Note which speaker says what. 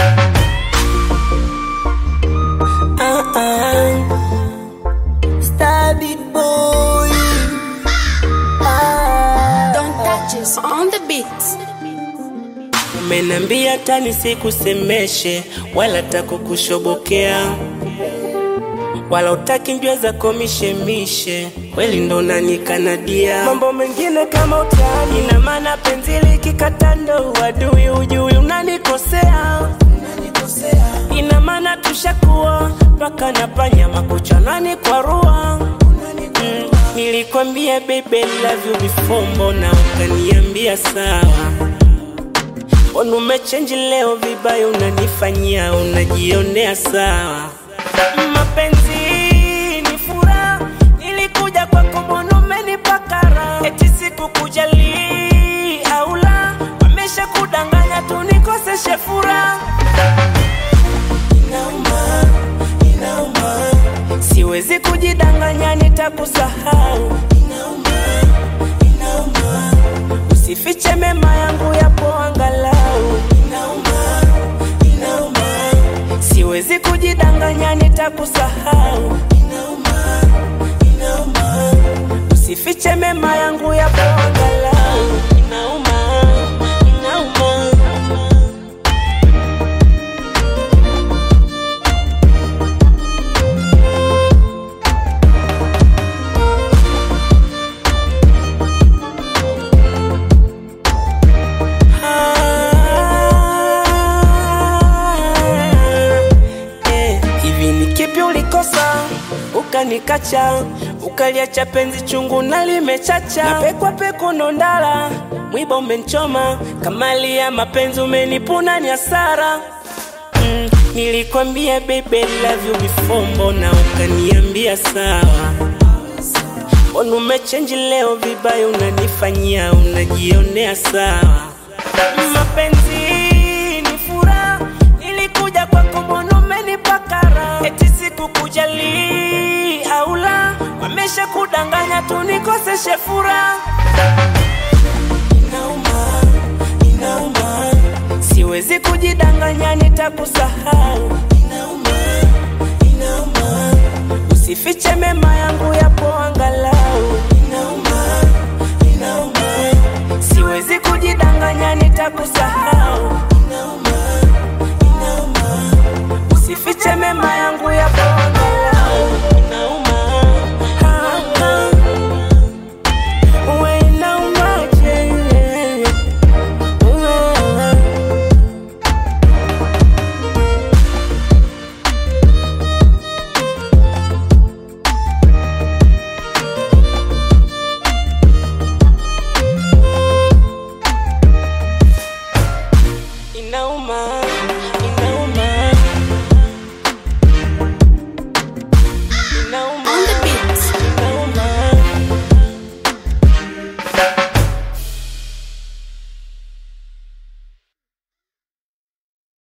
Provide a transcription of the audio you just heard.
Speaker 1: Uh-uh. Star big boy. Ah.
Speaker 2: Don't touch us on the beat.
Speaker 1: Umenambia tani sikusemeshe wala takukushobokea wala utaki mbio za komishemishe kweli ndo nanikanadia mambo mengine kama utani ina maana penzi likikata ndo uadui ujui unanikosea ina maana tushakuwa mpaka na panya makuchanani kwa rua mm, nilikwambia baby love you before mbona ukaniambia sawa Mbona umechenji leo vibaya, unanifanyia unajionea sawa. Mapenzi ni furaha, nilikuja kwako, mbona umenipakara? Eti sikukujali au la, wamesha kudanganya tu nikoseshe furaha. Inauma, inauma, siwezi kujidanganya, nitakusahau. Inauma, inauma, usifiche mema yangu yapo angalau. Inauma, inauma, siwezi kujidanganya, nitakusahau. Inauma, inauma, usifiche mema yangu yapo angalau. Inauma, inauma. Eh, hivi ni kipi ulikosa ukanikacha ukaliacha penzi chungu na limechacha napekwa peku nondala mwiba umenchoma kamali ya mapenzi umenipuna ni hasara mm, nilikwambia baby love you before mbona ukaniambia sawa mbona umechenji leo vibaya unanifanyia unajionea sawa mapenzi ni furaha nilikuja kwako mbona umenipakara eti sikukujali au la wamesha kudanganya tu nikoseshe furaha inauma inauma siwezi kujidanganya nitakusahau inauma inauma usifiche mema yangu yapo angalau inauma inauma siwezi kujidanganya nitakusahau inauma inauma usifiche mema yangu yapo angalau inauma ah, ah. Uwe inaumaje? Uwe. inauma